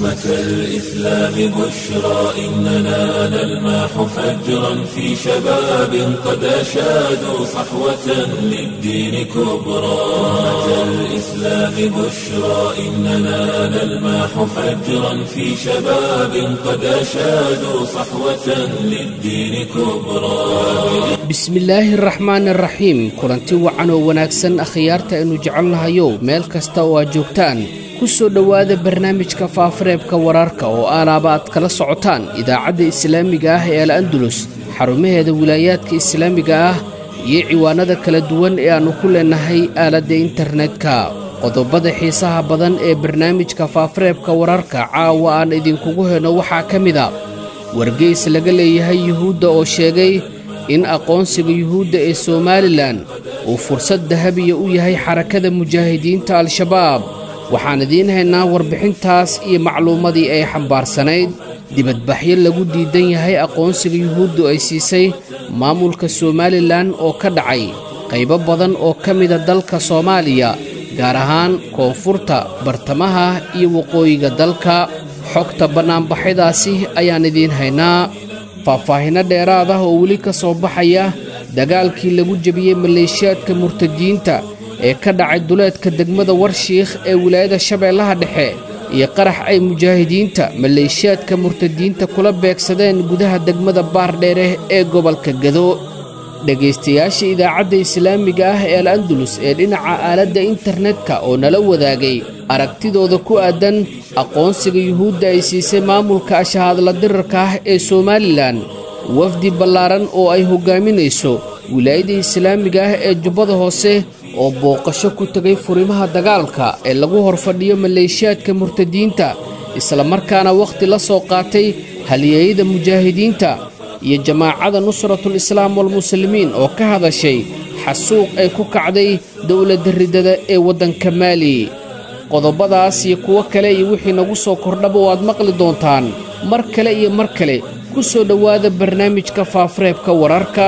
أمة الإسلام بشرى إننا نلمح فجرا في شباب قد أشادوا صحوة للدين كبرى أمة الإسلام بشرى إننا نلمح فجرا في شباب قد أشادوا صحوة للدين كبرى bismillaahi araxmaan araxiim kulanti wacan oo wanaagsan akhyaarta aynu jecelnahayow meel kasta oo aad joogtaan ku soo dhowaada barnaamijka faafareebka wararka oo aalaaba aad kala socotaan idaacadda islaamiga ah ee al andulus xarumaheeda wilaayaadka islaamiga ah iyo ciwaanada kala duwan ee aannu ku leennahay aaladda internetka qodobada xiisaha badan ee barnaamijka faafareebka wararka caawa aan idinkugu heno waxaa ka mid a wargeys laga leeyahay yuhuudda oo sheegay in aqoonsiga yuhuudda ee somalilan uu fursad dahabiya u yahay xarakada mujaahidiinta al-shabaab waxaan idiin haynaa warbixintaas iyo macluumadii ay xambaarsanayd dibadbaxyo lagu diidan yahay aqoonsiga yuhuuddu ay siisay maamulka somalilan oo ka dhacay qaybo badan oo ka mida dalka soomaaliya gaar ahaan koonfurta bartamaha iyo waqooyiga dalka xogta bannaanbaxyadaasi ayaan idiin haynaa faahfaahinno dheeraad ah oo weli ka soo baxaya dagaalkii lagu jebiyey maleeshiyaadka murtadiinta ee ka dhacay duleedka degmada warshiikh ee wilaayada shabeellaha dhexe iyo qarax ay mujaahidiinta maleeshiyaadka murtadiinta kula beegsadeen gudaha degmada baardheere ee gobolka gado dhegaystayaasha idaacadda islaamiga ah ee al andulus ee dhinaca aaladda internetka oo nala wadaagay aragtidooda ku aadan aqoonsiga yuhuudda ay siisay maamulka ashahaadla dirarka ah ee somalilan wafdi ballaaran oo ay hoggaaminayso wilaayada islaamiga ah ee jubbada hoose oo booqasho ku tegay furimaha dagaalka ee lagu horfadhiyo maleeshiyaadka murtadiinta islamarkaana wakhti la soo qaatay halyeeyada mujaahidiinta iyo jamaacada nusratul islaam walmuslimiin oo ka hadashay xasuuq ay ku kacday dowladda riddada ee waddanka maali qodobadaas iyo kuwo kale iyo wixii nagu soo kordhaba oo aad maqli doontaan mar kale iyo mar kale ku soo dhowaada barnaamijka faafareebka wararka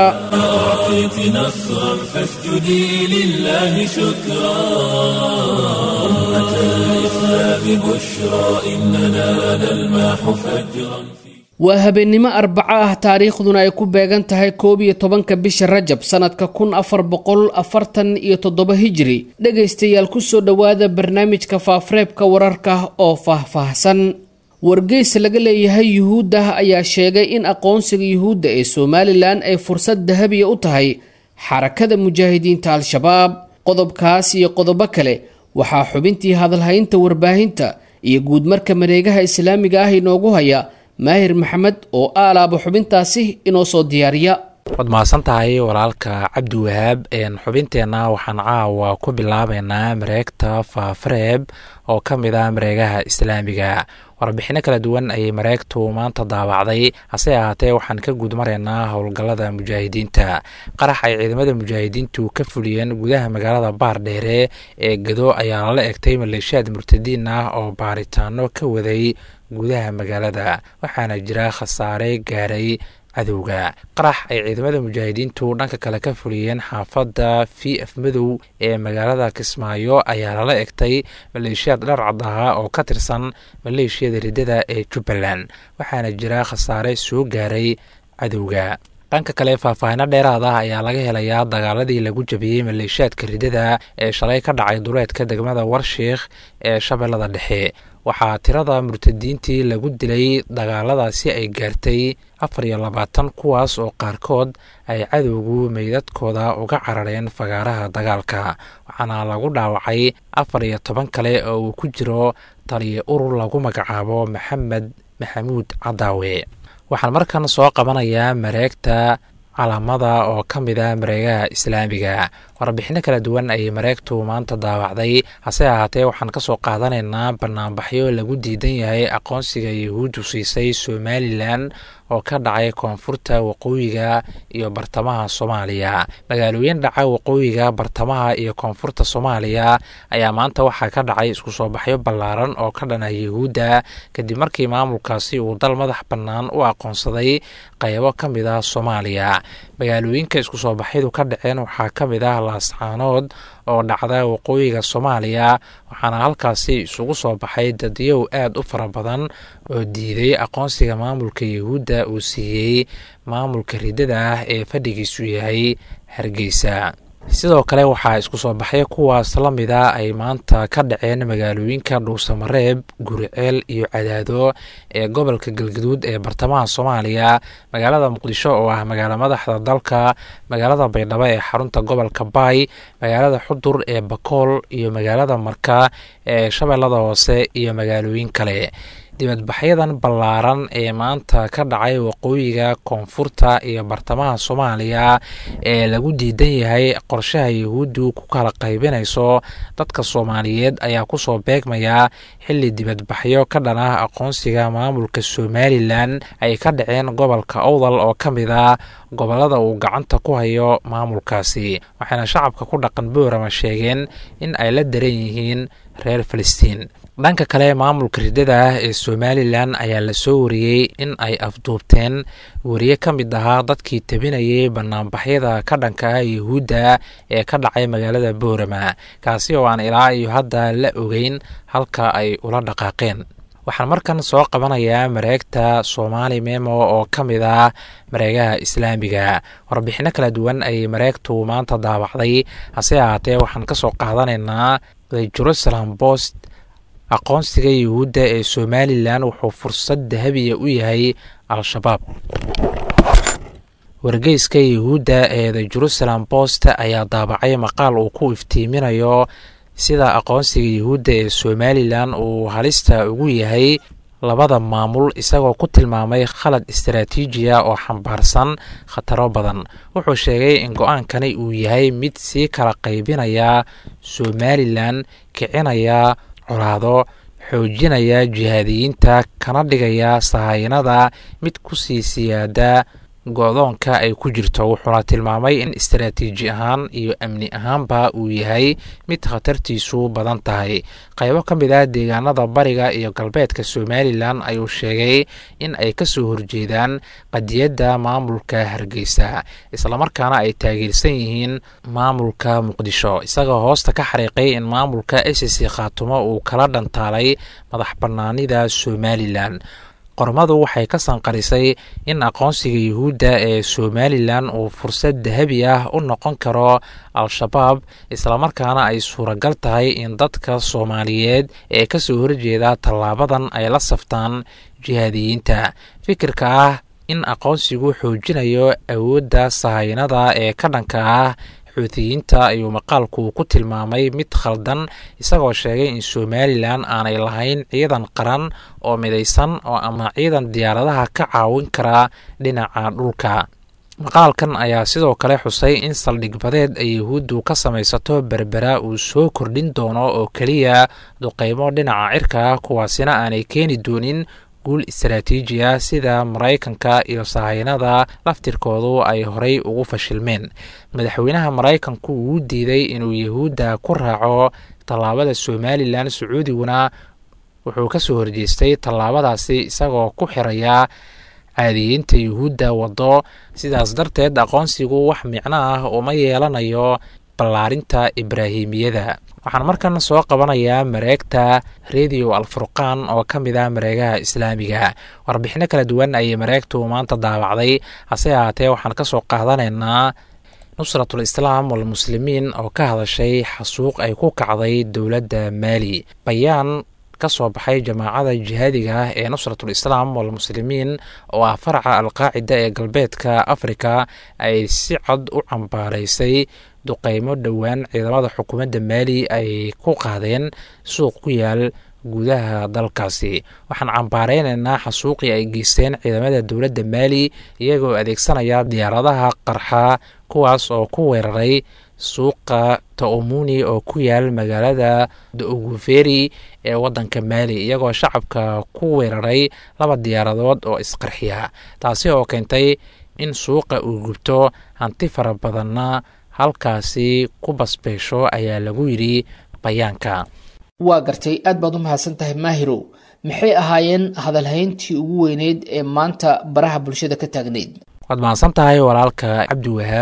أعطيت نصرا فاسجدي لله شكرا أمة الإسلام بشرى إننا نلمح فجرا waa habeennimo arbaco ah taariikhduna ay ku beegan tahay koob iyo tobanka bisha rajab sannadka kun afar boqol afartan iyo toddoba hijiri dhegaystayaal ku soo dhowaada barnaamijka faafareebka wararka oo faahfaahsan wargeys laga leeyahay yuhuudda ayaa sheegay in aqoonsiga yuhuudda ee somalilan ay fursad dahabiya u tahay xarakada mujaahidiinta al-shabaab qodobkaas iyo qodobo kale waxaa xubintii hadalhaynta warbaahinta iyo guudmarka mareegaha islaamiga ah inoogu haya maahir maxamed oo aalaaba xubintaasi inoo soo diyaariya waad mahadsan tahay walaalka cabdi wahaab xubinteenna waxaan caawa ku bilaabeynaa mareegta faafareeb oo ka mid ah mareegaha islaamiga warbixino kala duwan ayay mareegtu maanta daawacday hase ahaatee waxaan ka guudmaraynaa howlgallada mujaahidiinta qarax ay ciidamada mujaahidiintu ka fuliyeen gudaha magaalada baardheere ee gado ayaa lala egtay maleeshiyaad murtadiin ah oo baaritaano ka waday gudaha magaalada waxaana jira khasaare gaaray cadowga qarax ay ciidamada mujaahidiintu dhanka kale ka fuliyeen xaafadda v f madow ee magaalada kismaayo ayaa lala egtay maleeshiyaad dhar cad ahaa oo ka tirsan maleeshiyada riddada ee jubbaland waxaana jira khasaare soo gaaray cadowga dhanka kale faahfaahino dheeraad ah ayaa laga helayaa dagaaladii lagu jabiyey maleeshiyaadka riddada ee shalay ka dhacay duleedka degmada warshiikh ee shabeellada dhexe waxaa tirada murtadiintii lagu dilay dagaaladaasi ay gaartay afar iyo labaatan kuwaas oo qaarkood ay cadowgu meydadkooda uga carareen fagaaraha dagaalka waxaana lagu dhaawacay afar iyo toban kale oo uu ku jiro taliya urur lagu magacaabo maxamed maxamuud cadaawe waxaan markan soo qabanayaa mareegta calaamada oo ka mid ah mareegaha islaamiga warbixino kala duwan ayay mareegtu maanta daawacday hase ahaatee waxaan ka soo qaadanaynaa banaanbaxyo lagu diidan yahay aqoonsiga yahuuddu siisay somalilan oo ka dhacay koonfurta waqooyiga iyo bartamaha soomaaliya magaalooyin dhaca waqooyiga bartamaha iyo koonfurta soomaaliya ayaa maanta waxaa ka dhacay isku soo baxyo ballaaran oo ka dhana yahuudda kadib markii maamulkaasi uu dal madax bannaan u aqoonsaday qaybo ka mid ah soomaaliya magaalooyinka isku soo baxyadu ka dhaceen waxaa ka mid ah laascaanood oo dhacda waqooyiga soomaaliya waxaana halkaasi isugu soo baxay dadyow aad u fara badan oo diiday aqoonsiga maamulka yahuudda uu siiyey maamulka riddada ah ee fadhigiisu yahay hargeysa sidoo kale waxaa isku soo baxay kuwaas la mida ay maanta ka dhaceen magaalooyinka dhuusamareeb guriceel iyo cadaado ee gobolka galgaduud ee bartamaha soomaaliya magaalada muqdisho oo ah magaalo madaxda dalka magaalada baydhabo ee xarunta gobolka baay magaalada xudur ee bakool iyo magaalada marka ee shabeellada hoose iyo magaalooyin kale dibadbaxyadan ballaaran ee maanta ka dhacay waqooyiga koonfurta iyo bartamaha soomaaliya ee lagu diidan yahay qorshaha yahuuddu ku kala qaybinayso dadka soomaaliyeed ayaa kusoo beegmaya xilli dibadbaxyo ka dhan ah aqoonsiga maamulka somalilan ay ka dhaceen gobolka owdal oo ka mid ah gobolada uu gacanta ku hayo maamulkaasi waxayna shacabka ku dhaqan boorama sheegeen in ay la daran yihiin reer falastiin dhanka kale maamulka riddada ah ee somalilan ayaa la soo wariyey in ay afduubteen wariye ka mid ahaa dadkii tabinayay banaanbaxyada ka dhanka ah yahuudda ee ka dhacay magaalada boorama kaasi oo aan ilaa iyo hadda la ogeyn halka ay ula dhaqaaqeen waxaan markan soo qabanayaa mareegta soomaali memo oo ka mid ah mareegaha islaamiga warbixino kala duwan ayay mareegtu maanta daabacday hase ahaatee waxaan ka soo qaadanaynaa the jerusalem post aqoonsiga yuhuudda ee somalilan wuxuu fursad dahabiya u yahay al-shabaab wargeyska yuhuudda ee the jerusalem post ayaa daabacay maqaal uu ku iftiiminayo sida aqoonsiga yuhuudda ee somalilan uu halista ugu yahay labada maamul isagoo ku tilmaamay khalad istaraatiijiya oo xambaarsan khataro badan wuxuu sheegay in go-aankani uu yahay mid sii kala qaybinaya somalilan kicinaya colaado xoojinaya jihaadiyiinta kana dhigaya sahayanada mid kusii siyaada go-doonka ay ku jirto wuxuuna tilmaamay in istaraatiiji ahaan iyo amni ahaanba uu yahay mid khatartiisu badan tahay qaybo ka mid ah deegaanada bariga iyo galbeedka somalilan ayuu sheegay in ay kasoo horjeedaan qadiyadda maamulka hargeysa islamarkaana ay taageersan yihiin maamulka muqdisho isagoo hoosta ka xariiqay in maamulka sc khaatumo uu kala dhantaalay madax banaanida somalilan qormadu waxay ka sanqarisay in aqoonsiga yuhuudda ee somalilan uu fursad dahabi ah u noqon karo al-shabaab islamarkaana ay suuragal tahay in dadka soomaaliyeed ee kasoo horjeeda tallaabadan ay la saftaan jihaadiyiinta fikirka ah in aqoonsigu xoojinayo awoodda sahayanada ee ka dhanka ah xuutiyiinta ayuu maqaalku ku tilmaamay mid khaldan isagoo sheegay in somalilan aanay lahayn ciidan qaran oo midaysan oo ama ciidan diyaaradaha ka caawin kara dhinaca dhulka maqaalkan ayaa sidoo kale xusay in saldhig badeed ay yahuuddu ka samaysato berbera uu soo kordhin doono oo keliya duqeymo dhinaca cirka kuwaasina aanay keeni doonin guul istaraatiiji ah sida maraykanka iyo sahayanada laftirkoodu ay horay ugu fashilmeen madaxweynaha maraykanku uu diiday inuu yahuudda ku raaco tallaabada somalilan sacuudiguna wuxuu kasoo horjeestay tallaabadaasi isagoo ku xiraya caadiyiinta yuhuudda waddo sidaas darteed aqoonsigu wax micno ah uma yeelanayo ballaarinta ibraahimiyada waxaan markan soo qabanayaa mareegta radio alfurqaan oo ka mid ah mareegaha islaamiga warbixino kala duwan ayay mareegtu maanta daawacday hase ahaatee waxaan ka soo qaadanaynaa nusratul islaam walmuslimiin oo ka hadashay xasuuq ay ku kacday dowladda maali bayaan ka soo baxay jamaacada jihaadiga ah ee nusratul islaam walmuslimiin oo ah faraca alqaacida ee galbeedka afrika ay si cad u cambaaraysay duqeymo dhowaan ciidamada xukuumadda maali ay ku qaadeen suuq ku yaal gudaha dalkaasi waxaan cambaareynayna xasuuqii ay geysteen ciidamada dowladda maali iyagoo adeegsanaya diyaaradaha qarxa kuwaas oo ku weeraray suuqa taomuni oo ku yaal magaalada daoguferi ee wadanka maali iyagoo shacabka ku weeraray laba diyaaradood oo isqarxiya taasi oo keentay in suuqa uu gubto hanti fara badanna halkaasi ku basbeesho ayaa lagu yidhi bayaanka waa gartay aad baad u mahadsan tahay maahirow maxay ahaayeen hadalhayntii ugu weyneyd ee maanta baraha bulshada ka taagneyd waad mahadsan tahay walaalka cabdi wahaab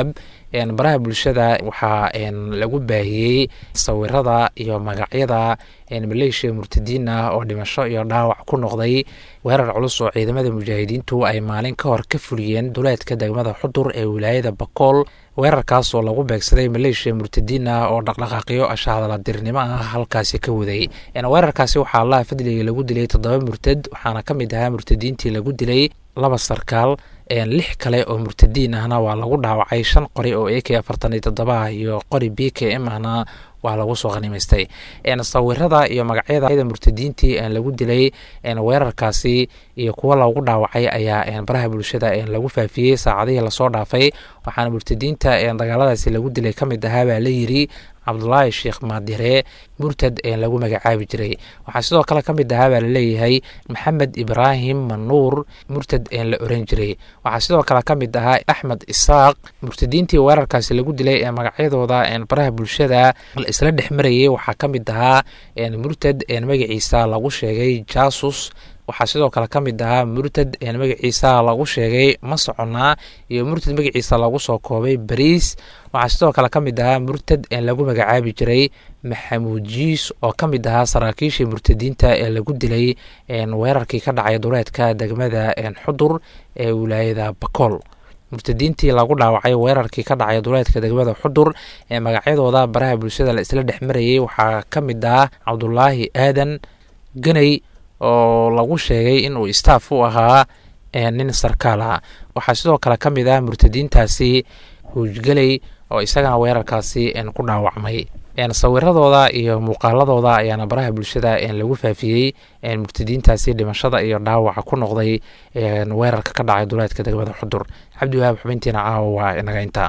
baraha bulshada waxaa lagu baahiyey sawirada iyo magacyada maleeshiya murtadiin ah oo dhimasho iyo dhaawac ku noqday weerar culus oo ciidamada mujaahidiintu ay maalin ka hor ka fuliyeen duleedka degmada xudur ee wilaayada bakool weerarkaas oo lagu beegsaday maleeshiya murtadiin ah oo dhaqdhaqaaqyo ashahadaladirnimo ah halkaasi ka waday weerarkaasi waxaa allaha fadliga lagu dilay toddoba murtad waxaana ka mid ahaa murtadiintii lagu dilay laba sarkaal lix kale oo murtadiin ahna waa lagu dhaawacay shan qori oo a k afartan iyo toddoba iyo qori b k m ahna waa lagu soo khanimaystay sawirada iyo magacyada murtadiintii lagu dilay weerarkaasi iyo kuwa lagu dhaawacay ayaa baraha bulshada lagu faafiyey saacadihii lasoo dhaafay waxaana murtadiinta dagaaladaasi lagu dilay ka mid ahaa baa la yiri cabdulaahi sheekh maadire murtad lagu magacaabi jiray waxaa sidoo kale ka mid ahaa baa laleeyahay maxamed ibraahim manuur murtad la oran jiray waxaa sidoo kale ka mid ahaa axmed isaaq murtadiintii weerarkaasi lagu dilay ee magacyadooda baraha bulshada la isla dhex marayay waxaa ka mid ahaa murtad magaciisa lagu sheegay jasus waxaa sidoo kale ka mid ahaa murtad magaciisa lagu sheegay ma soconaa iyo murtad magaciisa lagu soo koobay bariis waxaa sidoo kale ka mid ahaa murtad lagu magacaabi jiray maxamuud jiis oo ka mid ahaa saraakiishii murtadiinta ee lagu dilay weerarkii ka dhacay duleedka degmada xudur ee wilaayada bakool murtadiintii lagu dhaawacay weerarkii ka dhacay duleedka degmada xudur ee magacyadooda baraha bulshada la isla dhex marayay waxaa ka mid ah cabdulaahi aadan ganay oo lagu sheegay inuu istaaf u ahaa nin sarkaal ah waxaa sidoo kale ka mid ah murtadiintaasi huujgeley oo isagana weerarkaasi ku dhaawacmay sawiradooda iyo muuqaaladooda ayaana baraha bulshada lagu faafiyey murtadiintaasi dhimashada iyo dhaawaca ku noqday weerarka ka dhacay duleedka degmada xudur cabdiwahaab xubintiina caawa waa inaga intaa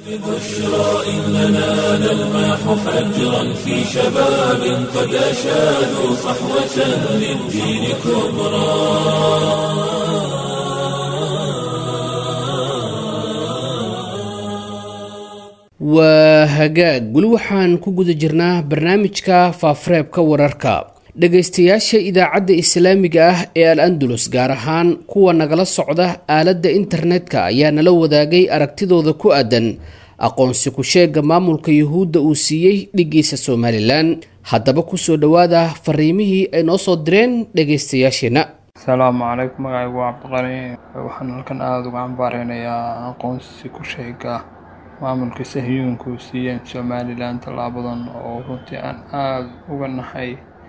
بشرى إننا نلمح فجرا في شباب قد أشادوا صحوة للدين كبرى waa hagaag weli waxaan ku guda jirnaa barnaamijka faafareebka wararka dhegaystayaasha idaacadda islaamiga ah ee al andalus gaar ahaan kuwa nagala socda aaladda internetka ayaa nala wadaagay aragtidooda ku aadan aqoonsi ku-sheega maamulka yuhuudda uu siiyey dhigiisa somalilan haddaba kusoo dhowaada fariimihii ay noo soo direen dhegaystayaasheenna asalaamu calaykum magacaygu waa cabdiqani waxaan halkan aada uga cambaareynaya aqoonsi ku-sheega maamulka sahyuunka uu siiyeen somalilan tallaabadan oo runtii aan aada uga naxay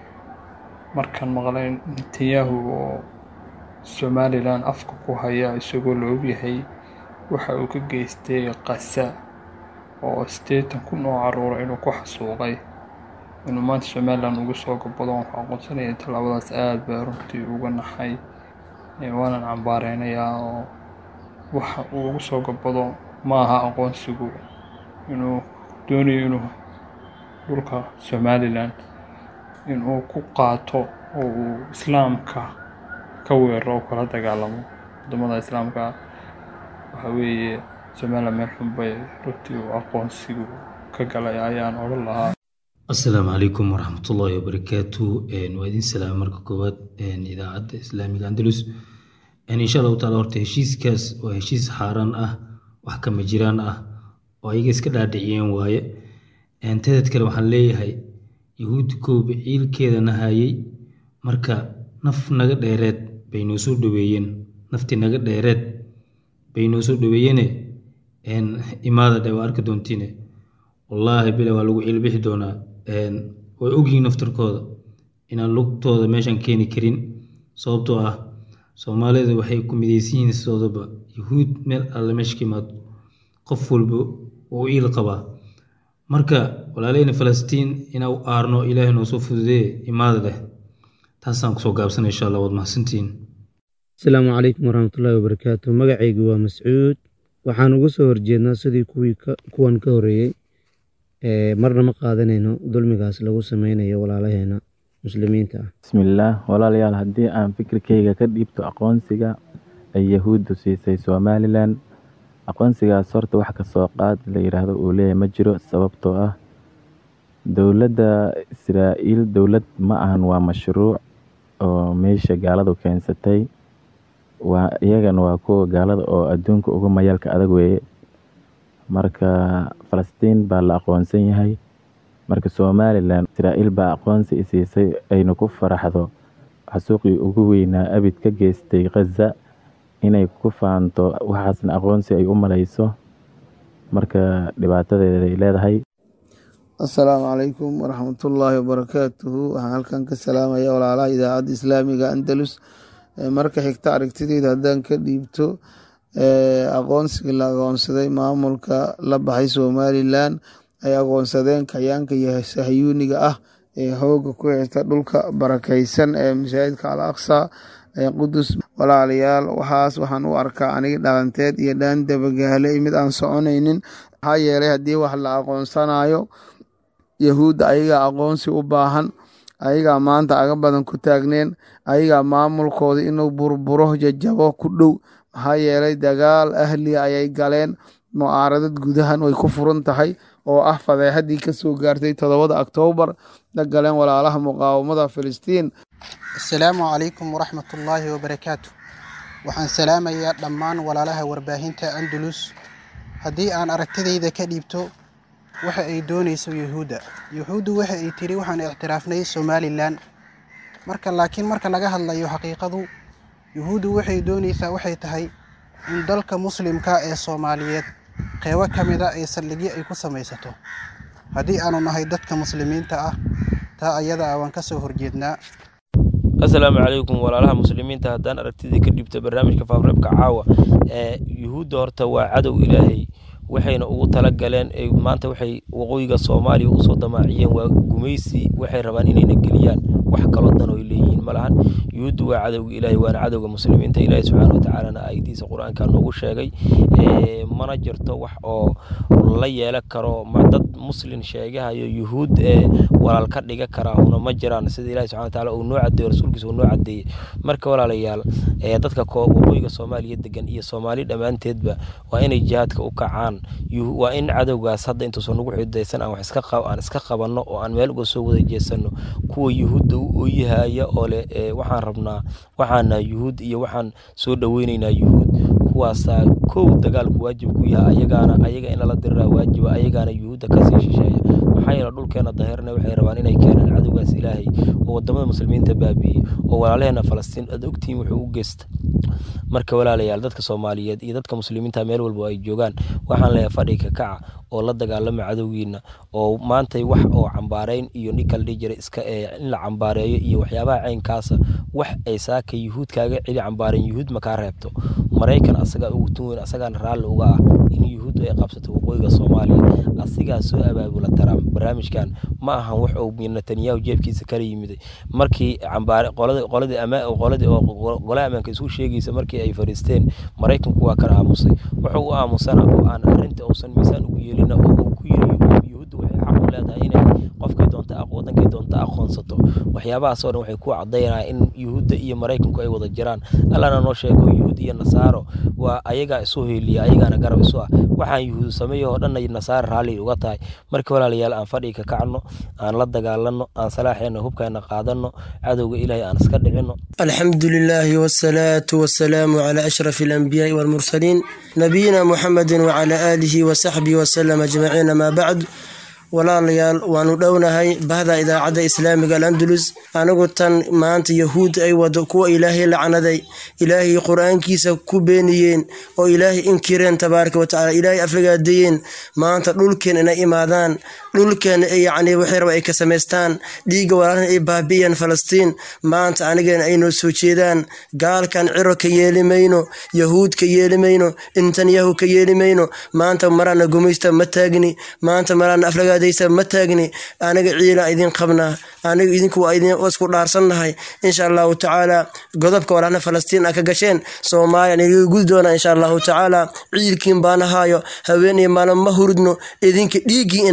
markaan maqlay netanyahu oo somalilan afka ku haya isagoo la ogyahay waxa uu ka geystay qasa oo sideetan kun oo caruura inuu ku xasuuqay inuu maanta somalilan ugu soo gabado waxuu aqoonsanaya tallaabadaas aada baa runtii uga naxay waanan cambaareynaya oo waxa uu ugu soo gabado ma aha aqoonsigu inuu doonayo inuu dhulka somalilan inuu ku qaato oo uu islaamka ka weeraro oo kala dagaalamo wadamada islaamka waxa weeye somalilan meel xun bay runtii uu aqoonsigu ka galay ayaan odhan lahaa asalaamu calaykum waraxmatullaahi wabarakaatu waa idin salaama marka koowaad idaacadda islaamiga andalus insha allahu taala horta heshiiskaas waa heshiis xaaraan ah wax kama jiraan ah oo ayaga iska dhaadhiciyeen waaye tadad kale waxaan leeyahay yahuudda kooba ciilkeedana hayay marka naf naga dheereed bay noo soo dhaweeyeen naftii naga dheereed bay noo soo dhaweeyeene imaada dhe waa arki doontiine wallaahi bile waa lagu ciilbixi doonaa way ogyihiin naftarkooda inaan lugtooda meeshan keeni karin sababtoo ah soomaalida waxay ku midaysan yihiin sidoodaba yahuud meel alle meesha ka imaado qof walba uu iil qabaa marka walaaleyna falastiin inaa aarno ilaahay noo soo fududee imaada leh taasaan kusoo gaabsana insha allah waad mahadsantihiin asalaamu calaykum waraxmatullaahi wabarakaatu magacaygu waa mascuud waxaan uga soo horjeednaa sidii kuwii kuwan ka horeeyey marna ma qaadanayno dulmigaas lagu sameynayo walaalaheena muslimiinta ah bismillaah walaalayaal haddii aan fikirkayga ka dhiibto aqoonsiga ay yahuuddu siisay somalilan aqoonsigaas horta wax kasoo qaad la yidhaahdo uu leeyahay ma jiro sababtoo ah dowladda israa'iil dowlad ma ahan waa mashruuc oo meesha gaaladu keensatay waa iyagana waa kuwa gaalada oo adduunka uga mayaalka adag weeye marka falastiin baa la aqoonsan yahay marka somalilan israa'iil baa aqoonsi isiisay ayna ku faraxdo xasuuqii ugu weynaa abid ka geystay khaza inay ku faanto waxaasna aqoonsi ay u malayso marka dhibaatadeeda ay leedahay assalaamu calaykum waraxmatullaahi wabarakaatuhu waxaan halkan ka salaamaya walaalaha idaacadda islaamiga andalus marka xigta aragtideyda haddaan ka dhiibto aqoonsigii la aqoonsaday maamulka la baxay somalilan ay aqoonsadeen kayaanka sahyuuniga ah ee hooga ku xirta dhulka barakaysan ee masaajidka al aqsa ee qudus walaalayaal waxaas waxaan u arkaa aniga dhalanteed iyo dhaan dabagaale mid aan soconaynin maxaa yeelay haddii wax la aqoonsanayo yahuudda ayagaa aqoonsi u baahan ayagaa maanta aga badan ku taagneen ayagaa maamulkooda inuu burburo jajabo ku dhow maxaa yeelay dagaal ahliya ayay galeen mucaaradad gudahan way ku furan tahay oo ah fadeexadii kasoo gaartay toddobada oktoobar la galeen walaalaha muqaawamada filistiin asalaamu calaykum waraxmatullaahi wabarakaatu waxaan salaamayaa dhammaan walaalaha warbaahinta andalus haddii aan aragtidayda ka dhiibto waxa ay doonayso yuhuudda yuhuuddu waxa ay tiri waxaan ictiraafnay somalilan marka laakiin marka laga hadlayo xaqiiqadu yuhuuddu waxay doonaysaa waxay tahay in dalka muslimka ee soomaaliyeed qeybo ka mida ay saldhigyo ay ku samaysato haddii aanu nahay dadka muslimiinta ah taa ayada ah waan ka soo horjeednaa asalaamu calaykum walaalaha muslimiinta haddaan aragtidii ka dhibto barnaamijka faafreebka caawa ee yuhuudda horta waa cadow ilaahay waxayna ugu tala galeen maanta waxay waqooyiga soomaaliya usoo damaaciyeen waa gumaysi waxay rabaan inayna geliyaan wax kaloo dan oy leeyihiin malahan yuhuuddu waa cadowga ilaahay waana cadowga muslimiinta ilaahay subxaana watacaalana aayadiisa qur-aanka noogu sheegay mana jirto wax oo la yeelan karo dad muslin sheegahayo yuhuud ee walaal ka dhiga karaa una ma jiraan sida ilahi subxana wataala uu noo cadeeyo rasuulkiisa uu noo cadeeyey marka walaalayaal dadka waqooyiga soomaaliya degan iyo soomaali dhammaanteedba waa inay jihaadka u kacaan waa in cadowgaas hadda intuusan nagu xidaysan aan wax aan iska qabanno oo aan meel uga soo wada jeesanno kuwa yuhuudda u ooyahaya oo leh waxaan rabnaa waxaana yuhuud iyo waxaan soo dhoweynaynaa yuhuud kuwaasaa kow dagaalku waajib ku yahay ayagaana ayaga in lala diriraa waajiba ayagaana yuhuudda kasii shisheeya maxaa yeele dhulkeena daahirna waxay rabaan inay keenaan cadowgaas ilaahay oo wadamada muslimiinta baabi'iyey oo walaalaheena falastiin aad ogtihiin wuxuu u geysta marka walaalayaal dadka soomaaliyeed iyo dadka muslimiinta meel walba ay joogaan waxaan leeyahay fadhiga kaca oo la dagaalama cadowgiina oo maantay wax oo cambaarayn iyo ninkala dhihi jiray iska in la cambaareeyo iyo waxyaabaha caynkaasa wax ay saaka yuhuud kaaga celi cambaareen yuhuud ma kaa reebto maraykan asagaa ugu tun weyn asagaana raalli uga ah in yuhuuddu ay qabsato waqooyiga soomaaliya asigaa soo abaabula taraa barnaamijkan ma ahan wax uu netanyahu jeebkiisa kala yimiday markii cambaare qoladii qoladii ama qoladii oo golaha ammaanka isku sheegaysa markii ay fariisteen maraykanku waa kala aamusay wuxuu u aamusana oo aan arrinta uusan miisaan ugu yeelina oo uu ku yiri yuhuuddu waxay xaq u leedahay inay qofkay doonta wadankay doonta aqoonsato waxyaabahaas oo dhan waxay ku caddaynaya in yuhuudda iyo maraykanku ay wada jiraan allana noo sheego yuhuud iyo nasaaro waa ayagaa isu heliya ayagaana garab isu ah waxaan yuhuud sameeyo oo dhanna nasaara raalli uga tahay marka walaalayaal aan fadhiga ka kacno aan la dagaalano aan salaaxeena hubkeena qaadano cadowga ilaahay aan iska dhicino alxamdu lilaahi wsalaatu wasalaamu calaa ashraf alambiyaai walmursaliin nabiyina muxamedi wacalaa aalihi wasaxbihi wasalam ajmaciin amaa bacd walaalayaal waanu dhownahay bahda idaacadda islaamiga alandalus anigu tan maanta yahuud ay wado kuwa ilaahay lacnaday ilaahay qur-aankiisa ku beeniyeen oo ilaahay inkireen tabaaraka watacala ilaahay aflagaadeeyeen maanta dhulkeen inay imaadaan dhulkeen yacni waxay raba ay ka samaystaan dhiigga walaalhan ay baabi'iyaan falastiin maanta anigeena ay noo soo jeedaan gaalkan ciro ka yeeli mayno yahuud ka yeeli mayno netanyahu ka yeeli mayno maanta maraana gumaysta ma taagni maanta maraana aflagaad ma taagni aniga ciila idin qabnaa aniga idinku waa idin isku dhaarsannahay insha allahu tacaala godobka walaalna falastiin a ka gasheen soomaaliya nigaga gudi doona insha allahu tacaala ciilkiin baana haayo haween iyo maalin ma hurudno idinka dhiiggii ina cabnaan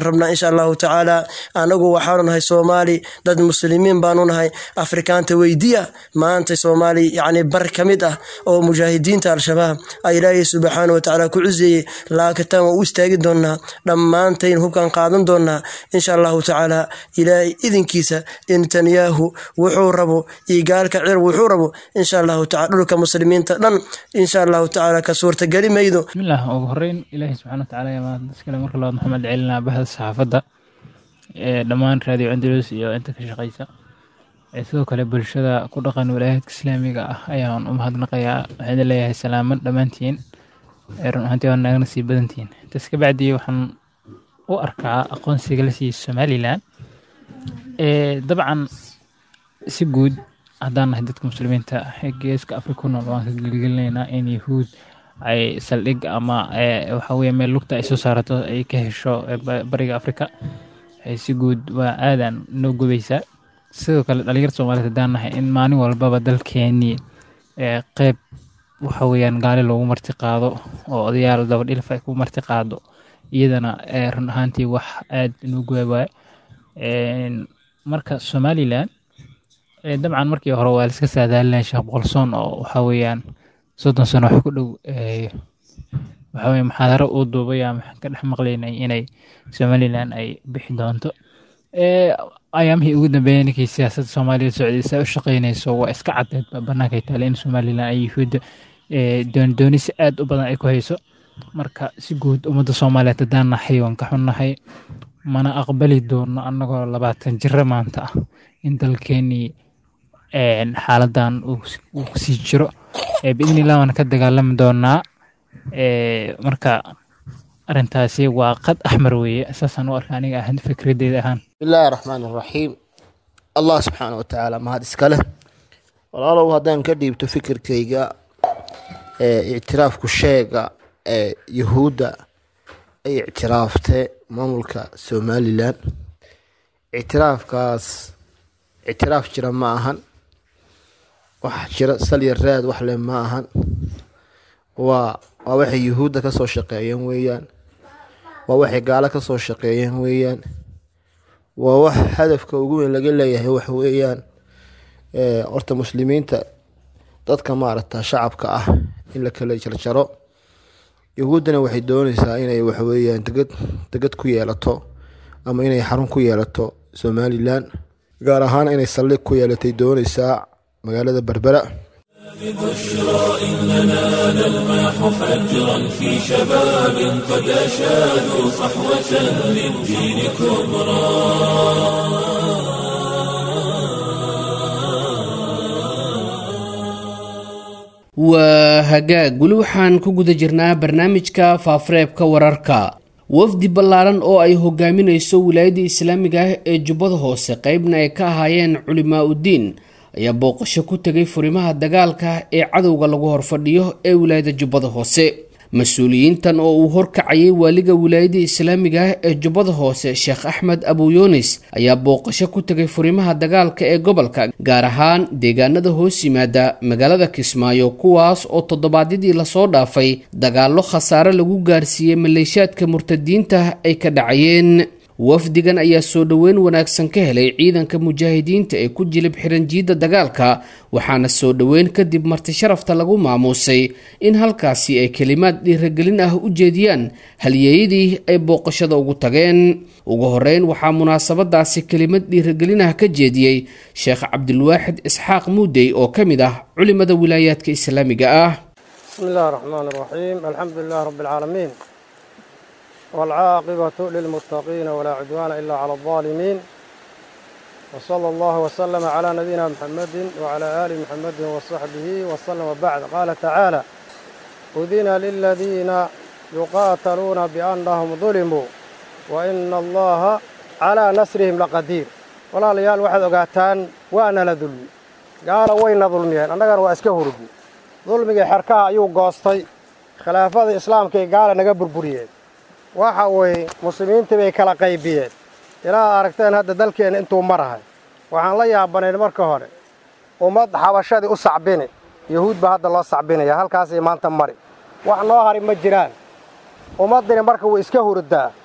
rabnaa insha allahu tacaala anagu waxaanu nahay soomaali dad muslimiin baanu nahay afrikaanta weydiya maanta soomaali yacni bar ka mid ah oo mujaahidiinta al-shabaab a ilaahay subxaana wa tacaala ku cuseeyey laakitaan waan u istaagi doonaa dhammaantayn hubkaan qaadan doonaa insha allahu tacaala ilaahay idinkiisa netanyahu wuxuu rabo iyo gaalka cir wuxuu rabo insha allahu tacala dhulka muslimiinta dhan insha allahu tacaala ka suurtageli maydo bismillaah ugu horeyn ilaahay subxaana watacaala ayaa mahad iskale marka labaad maxamed celinaa bahda saxaafadda ee dhammaan raadiyo andalus iyo inta ka shaqeysa ee sidoo kale bulshada ku dhaqan walaayaadka islaamiga ah ayaan u mahadnaqayaa waxaan leeyahay salaaman dhammaantiin ee run ahaantii waa nagana sii badantihiin intaas ka bacdi waxaan u arkaa aqoonsiga la siiyey somalilan ee dabcan si guud haddaan nahay dadka muslimiinta ee geeska afrika ku nool waan ka gelgelinaynaa in yahuud ay saldhig ama waxa weye meel lugta ay soo saarato ay ka hesho bariga afrika si guud waa aadan noo gubeysaa sidoo kale dhalinyarta soomaaliyed haddaan nahay in maalin walbaba dalkeenii qeyb waxa weyaan gaali loogu marti qaado oo odayaal dabadhilf ay ku marti qaado iyadana run ahaantii wax aad inoo guba waay marka somalilan dabcan markii hore waa liska saadaalinaya sheekh boqolsoon oo waxa weeyaan soddon sano wax ku dhow waxa weye muxaadaro uu duubay ama ka dhex maqlaynay inay somalilan ay bixi doonto ayaamihii ugu dambeeyay ninkii siyaasadda soomaaliya socdaysa u shaqeynayso waa iska caddeed bannaankay taale in somalilan ay yuhuudda doondooni si aad u badan ay ku hayso marka si guud ummadda soomaaliyeed haddaan nahay waan ka xunnahay mana aqbali doono annagoo labaatan jiro maanta ah in dalkeenii xaaladan uu sii jiro biidni illah waan ka dagaalami doonaa marka arrintaasi waa qad axmar weeye saasaan u arka aniga ahaan fikradeyda ahaan bismillaahi raxmaan iraxiim allah subxaana wa tacaala mahad iska leh walaalow haddaan ka dhiibto fikirkayga ictiraafku sheega ee yuhuudda ay ictiraaftee maamulka somalilan ictiraafkaas ictiraaf jira ma ahan wax jira salya raad wax leh ma ahan waa waa waxay yuhuudda ka soo shaqeeyeen weeyaan waa waxay gaalo ka soo shaqeeyeen weeyaan waa wax hadafka ugu weyn laga leeyahay wax weeyaan horta muslimiinta dadka maaragta shacabka ah in la kala jarjaro yuhuuddana waxay dooneysaa inay waxweeyaan degad degad ku yeelato ama inay xarun ku yeelato somalilan gaar ahaan inay saldhig ku yeelatay dooneysaa magaalada berbera بشرى إننا نلمح فجرا في شباب قد أشادوا صحوة للدين كبرى waa hagaag weli waxaan ku guda jirnaa barnaamijka faafareebka wararka wafdi ballaaran oo ay hogaaminayso wilaayadda islaamiga ah ee jubbada hoose qeybna ay ka ahaayeen culimaa uddiin ayaa booqasho ku tegay furimaha dagaalka ee cadowga lagu horfadhiyo ee wilaayada jubbada hoose mas-uuliyiintan oo uu horkacayay waaliga wilaayada islaamiga ah ee jubbada hoose sheekh axmed abuyunis ayaa booqasho ku tegay furimaha dagaalka ee gobolka gaar ahaan deegaanada hoos yimaada magaalada kismaayo kuwaas oo toddobaadyadii lasoo dhaafay dagaallo khasaare lagu gaarsiiyey maleeshaadka murtadiinta ay ka dhacayeen wafdigan ayaa soo dhoweyn wanaagsan ka helay ciidanka mujaahidiinta ee ku jilib xiranjiidda dagaalka waxaana soo dhoweyn kadib marti sharafta lagu maamuusay in halkaasi ay kelimaad dhiiragelin ah u jeediyaan halyeeyadii ay booqashada ugu tageen ugu horeyn waxaa munaasabadaasi kelimad dhiiragelin ah ka jeediyey sheekh cabdilwaaxid isxaaq muudey oo ka mid ah culimada wilaayaadka islaamiga ah bismi illahi raxmaan raxiim alxamdu lilah rabbi alcaalamiin والعاقبة للمتقين ولا عدوان إلا على الظالمين وصلى الله وسلم على نبينا محمد وعلى آل محمد وصحبه وسلم وبعد قال تعالى أذن للذين يقاتلون بأنهم ظلموا وإن الله على نصرهم لقدير ولا ليال واحد أقاتان وأنا لظلمي قال وين ظلمي أنا قال وأسكه ردي ظلمي حركها أيو قاستي خلافة الإسلام كي قال نقبر بريد waxa weeye muslimiintii bay kala qaybiyeen ilaa aragteen hadda dalkeenna intuu marahay waxaan la yaabanayn marka hore ummad xabashadii u sacbini yahuud baa hadda loo sacbinaya halkaasay maanta mari wax noo hari ma jiraan ummaddini marka way iska hurdaa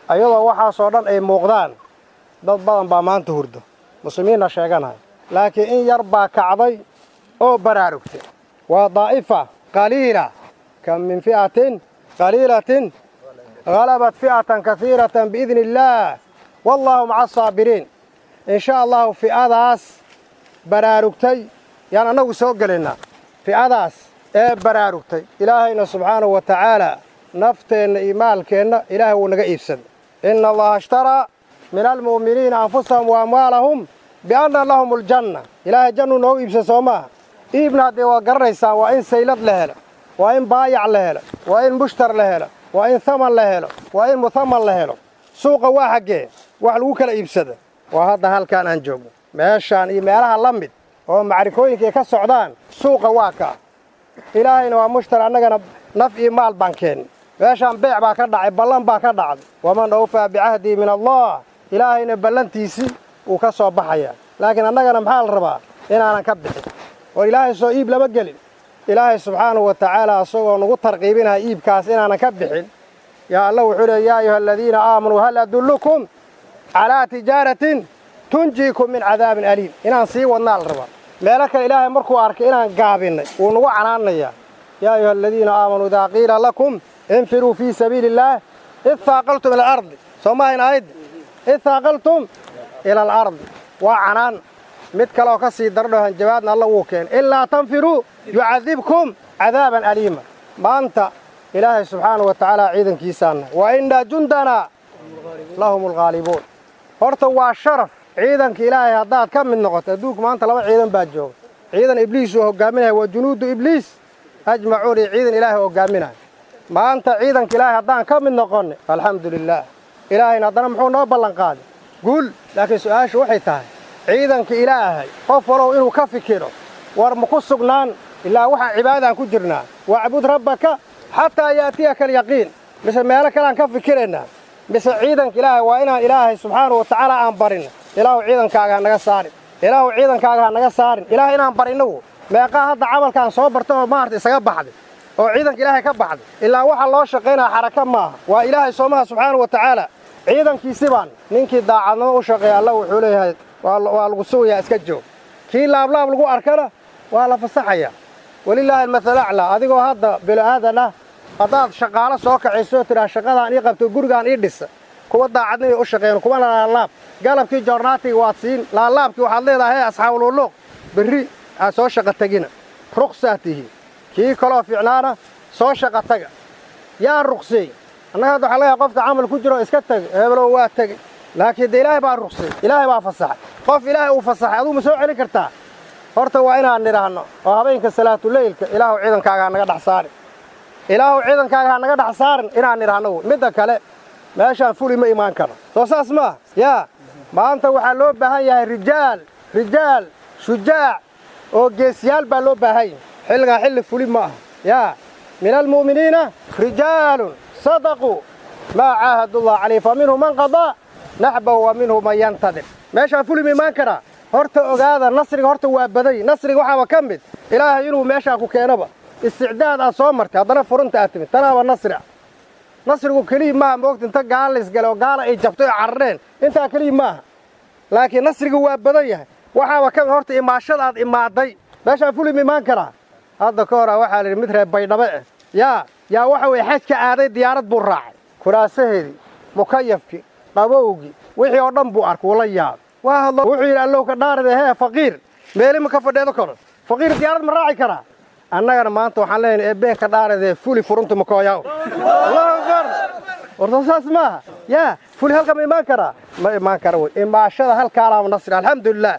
ayadoo waxaasoo dhan ay muuqdaan dad badan baa maanta hurdo muslimiinna sheeganaya laakiin in yar baa kacday oo baraarugtay waa daa'ifa qaliila kam min fi'atin qaliilatin halabat fi'atan kahiiratan biidni illaah wallaahu maca asaabiriin in sha allahu fi'adaas baraarugtay yaan annagu soo gelaynaa fi'adaas ee baraarugtay ilaahayna subxaanahu wa tacaala nafteenna iyo maalkeenna ilaahay wuu naga iibsaday inna allaha ishtaraa min almu'miniina anfusahum wa amwaalahum bianna lahum aljanna ilaahay jannuu noogu iibsay soo maaha iibna haddee waa garanaysaan waa in saylad la helo waa in baayac la helo waa in mushtar la helo waa in haman la helo waa in muhaman la helo suuqa waa xaggee wax lagu kala iibsada waa hadda halkaan aan joogno meeshaan iyo meelaha la mid oo macrikooyinkaay ka socdaan suuqa waa kaa ilaahayna waa mushtar annagana naf iyo maal baan keennay meeshaan beec baa ka dhacay ballan baa ka dhacday waman awfaa bicahdii min allah ilaahayna ballantiisii wuu ka soo baxayaa laakiin annagana maxaa la rabaa inaanan ka bixin oo ilaahay soo iib lama gelin ilaahay subxaanahu wa tacaala isagoo nagu tarqiibinaya iibkaas inaanan ka bixin yaa alla wuxuu leey yaa ayuha aladiina aamanuu hal adullukum calaa tijaaratin tunjiikum min cadaabin aliim inaan sii wadnaa la rabaa meelo kale ilaahay markuu arkay inaan gaabinnay wuu nagu canaanayaa yaa ayuha aladiina aamanuu idaa qiila lakum infiruu fii sabiili illaah id haaqaltum ila alardi soo maahayn aayaddi id haaqaltum ila alardi waa canaan mid kaleoo ka sii dardho hanjabaadna alla wuu keenay ilaa tanfiruu yucadibkum cadaaban aliima maanta ilaahay subxaana wa tacaala ciidankiisaanna wa inna jundanaa lahum alghaalibuun horta waa sharaf ciidanka ilaahay haddaad ka mid noqoto adduunku maanta laba ciidan baa jooga ciidan ibliis uu hoggaaminaya waa junuudu ibliis ajmacuun iyo ciidan ilaahay hoggaaminaya maanta ciidanka ilaahay haddaan ka mid noqonne alxamdu lilaah ilaahayna haddana muxuu noo ballanqaaday guul laakiin su'aashu waxay tahay ciidanka ilaahay qof walow inuu ka fikiro war ma ku sugnaan ilaa waxaan cibaadaan ku jirnaa wacbud rabbaka xataa yaatiyaka alyaqiin mise meelo kaleaan ka fikiraynaa mise ciidanka ilaahay waa inaan ilaahay subxaanahu wa tacaala aan barinno ilaahu ciidankaaga ha naga saarin ilaahu ciidankaaga ha naga saarin ilaah inaan barinnagu meeqaa hadda camalkaan soo barta oo maarta isaga baxday oo ciidanka ilaahay ka baxday ilaa waxa loo shaqaynaya xaraka maaha waa ilaahay soomaha subxaanahu wa tacaala ciidankiisi baan ninkii daacadnimo u shaqeeya alla wuxuu leeyahay waa lagu sugayaa iska joog kii laablaab lagu arkana waa la fasaxayaa walilaahi almathalu aclaa adigoo hadda bilo-aadan ah haddaad shaqaalo soo kacaysoo tidhaa shaqadaan ii qabto gurigaan ii dhisa kuwa daacadnimay u shaqeyn kuwana laalaab galabkii joornaatiga waad siin laalaabkii waxaad leedahay hee asxaabululuuq berri aad soo shaqa tegina ruqsaad tihiin kii kaloo fiicnaana soo shaqa taga yaa ruqseey annaga hadda waxaa leeyahay qofka camal ku jiro iska tegay hebelow waa tegey laakiin dee ilaahay baa ruqsay ilaahay baa fasaxay qof ilaahay uu fasaxay aduu ma soo celin kartaa horta waa inaan nidhaahno oo habeenka salaatuleylka ilaahu ciidankaaga ha naga dhex saarin ilaahu ciidankaaga ha naga dhex saarin inaan nidhaahno midda kale meeshaan fuli ma imaan karo soo saas maaha yaa maanta waxaa loo baahan yahay rijaal rijaal shujaac oo geesiyaal baa loo baahan yahay xilligaan xilli fuli ma aha yaa min almu'miniina rijaalun sadaquu maa caahadullah calayh fa minhu man qadaa naxbahu wa minhu man yantadir meeshaan fuli ma imaan karaa horta ogaada nasriga horta waa baday nasriga waxaaba ka mid ilaahay inuu meeshaan ku keenaba isticdaad aad soo martay haddana furunta aad timid tanaaba nasri ah nasrigu keliya maaha moogta inta gaala laysgale oo gaala ay jabtay oo carareen intaa keliya maaha laakiin nasrigu waa badan yahay waxaaba ka mid horta imaashada aad imaaday meeshaan fuli ma imaan karaa hadda ka hora waxaa la yidhi mid reer baydhabe ah yaa yaa waxa weeye xajka aaday diyaarad buu raacay kuraasaheedii mukayafkii qabowgii wixii oo dhan buu arkay wula yaabay waa hadlo wuxuu yidhi allow ka dhaaride hee faqiir meeli ma ka fadheedo karo faqiir diyaarad ma raaci karaa annagana maanta waxaan leenahay eebeen ka dhaaridee fuli furunta makooyaw allahu akbar warta saas maaha yaa fuli halka ma imaan karaa ma imaan kara wey imaashada halkaalaama nasri alxamdulilah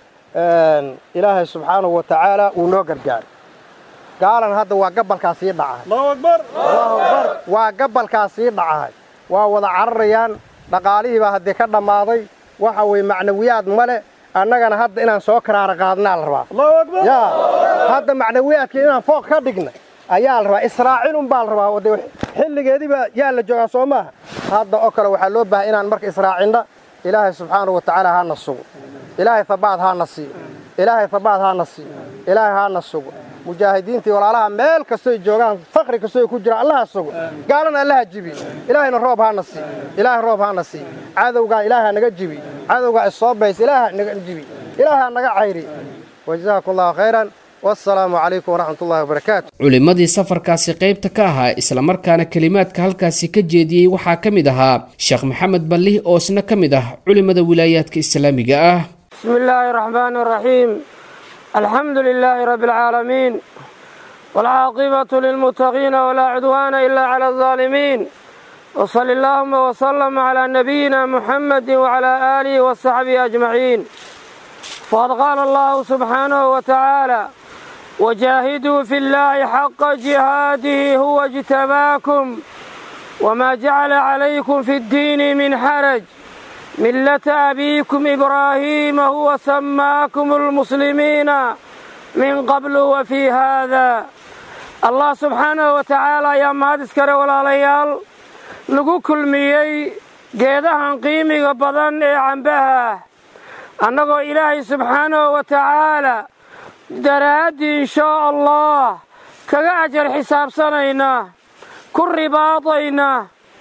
ilaahay subxaanahu wa tacaala wuu noo gargaaray gaalan hadda waa gabalkaa sii dhacahay allahu akbar waa gabalkaa sii dhacahay waa wada cararayaan dhaqaalihii baa haddii ka dhammaaday waxa weeye macnawiyaad male annagana hadda inaan soo karaara qaadnaa la rabaa yaa hadda macnawiyaadkii inaan fooq ka dhigna ayaa la rabaa israacin unbaa la rabaa de xilligeediiba yaa la joogaa soo maaha hadda oo kale waxaa loo baahay inaan marka israacinna ilaahay subxaanahu wa tacaala hana sugo ilaahay habaad hana siiyo ilaahay habaad hana siiyo ilaahay haana sugo mujaahidiintii walaalaha meel kastoy joogaan fakri kastoy ku jiraan allaha sugo gaalana allaha jibi ilaahayna roob haana sii ilaahay roob haana sii cadowgaa ilaaha naga jibi cadowgaa isoo bays ilaaha naga jibi ilaaha naga cayri wajazaakum allahu khayran wassalaamu calaykum waraxmat ullahi wabarakaatu culimmadii safarkaasi qaybta ka ahaa islamarkaana kelimaadka halkaasi ka jeediyey waxaa ka mid ahaa sheekh maxamed ballih oo isna ka mid ah culimmada wilaayaadka islaamiga ah بسم الله الرحمن الرحيم الحمد لله رب العالمين والعاقبة للمتقين ولا عدوان إلا على الظالمين وصل اللهم وسلم على نبينا محمد وعلى آله وصحبه أجمعين فقد قال الله سبحانه وتعالى وجاهدوا في الله حق جهاده هو اجتباكم وما جعل عليكم في الدين من حرج ملة أبيكم إبراهيم هو سماكم المسلمين من قبل وفي هذا الله سبحانه وتعالى يا mahadiskare walaalayaal nagu kulmiyey geedahan qiimiga badan ee cambaha annagoo ilaahay subxaanahu wa tacaala daraaddii inshaa allah kaga ajar xisaabsanayna ku ribaadayna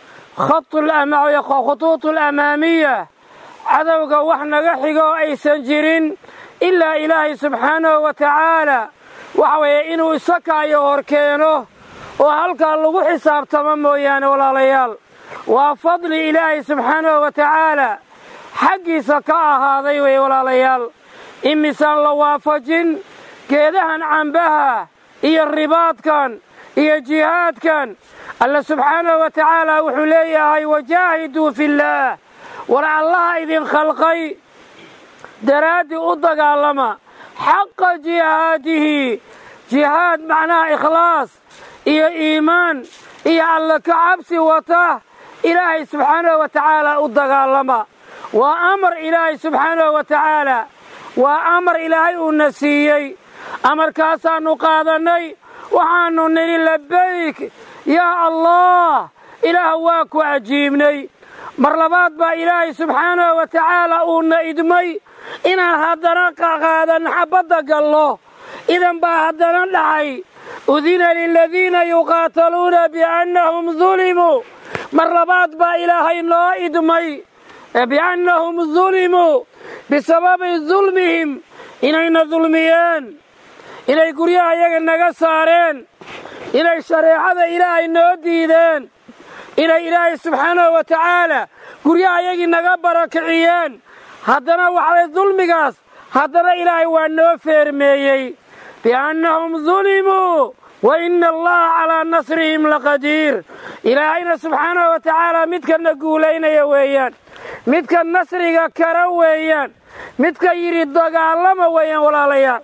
khutuut alamaamiya cadowga wax naga xigoo aysan jirin ilaa ilaahay subxaanahu wa tacaala waxa weeye inuu isakaayo hor keeno oo halkaa lagu xisaabtamo mooyaane walaalayaal waa fadli ilaahay subxaanahu wa tacaala xaggiisa ka ahaaday weye walaalayaal imisaan la waafajin geedahan cambaha iyo ribaadkan iyo jihaadkan alla subxaanahu wa tacaala wuxuu leeyahay wajaahiduu fillaah war allaha idin khalqay daraaddii u dagaalama xaqa jihaadihi jihaad macnaha ikhlaas iyo iimaan iyo alla ka cabsi wata ilaahay subxaanahu wa tacaala u dagaalama waa amar ilaahay subxaanahu wa tacaala waa amar ilaahay uuna siiyey amarkaasaannu qaadannay waxaannu nidhi labayk yaa allah ilaah waa ku cajiibnay mar labaad baa ilaahay subxaanahu wa tacaala uuna idmay inaan haddana qaadan xabbadda gallo idan baa haddana dhacay udina liladiina yuqaataluuna biannahum dulimuu mar labaad baa ilaahay noo idmay biannahum dulimuu bisababi dulmihim inayna dulmiyeen inay guryaha iyaga naga saareen inay shareecada ilaahay noo diideen inay ilaahay subxaanahu wa tacaala guryaha iyagii naga barakiciyeen haddana waxaway dulmigaas haddana ilaahay waa noo feermeeyey biannahum dulimuu wa ina allaha calaa nasrihim laqadiir ilaahayna subxaanahu wa tacaala midkana guulaynaya weeyaan midka nasriga kara weeyaan midka yidhi dagaalama weeyaan walaalayaal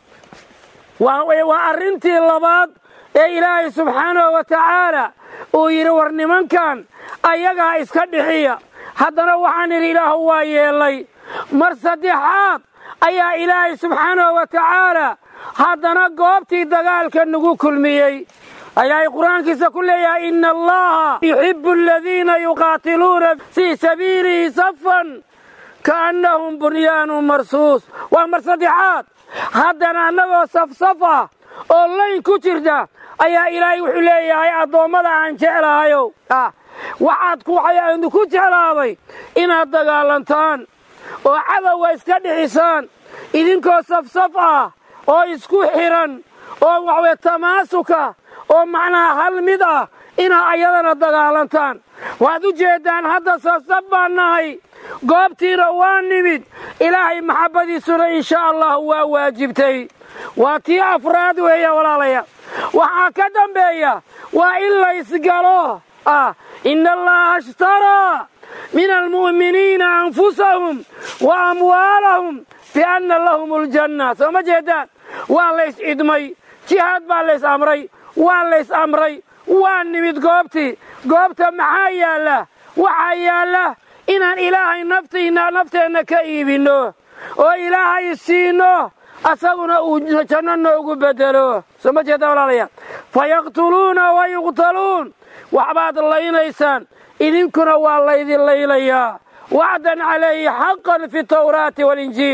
waa arrintii labaad ee ilaahay subxaanahu wa tacaala uu yidhi war nimankan ayagaa iska dhixiya haddana waxaan idhi ilaahu waa yeellay mar saddexaad ayaa ilaahay subxaanahu wa tacaala haddana goobtii dagaalka nagu kulmiyey ayay qur-aankiisa ku leeyahay ina allaha yuxibu aladiina yuqaatiluuna fii sabiilihi safan kaannahum bunyaanun marsuus waa mar saddexaad haddana annagoo safsaf ah oo layn ku jirta ayaa ilaahay wuxuu leeyahay addoommada aan jeclahayow waxaad ku jeclaaday inaad dagaalantaan oo cadowga iska dhixisaan idinkoo safsaf ah oo isku xidhan oo waxweye tamaasuka oo macnaha hal mid ah inaad ayadana dagaalantaan waad u jeeddaan hadda safsaf baan nahay goobtiina waa nimid ilaahay maxabbadiisuna insha allah waa waajibtay waa tii afraad weeya walaalaya waxaa ka dambeeya waa in laysgalo ah ina allaha ishtaraa min almu'miniina anfusahum wa amwaalahum bianna lahum aljanna soo ma jeedaan waa lays cidmay jihaad baa lays amray waa lays amray waa nimid goobtii goobta maxaa yaalla waxaa yaalla inaan ilaahay naftiina nafteenna ka iibinno oo ilaahay siino asaguna uu janno noogu bedelo soo ma jeeda walaalayaal fayaqtuluuna wa yuqtaluun waxbaad laynaysaan idinkuna waa laydin laylayaa wacdan calayhi xaqan fi tawraati walinjiil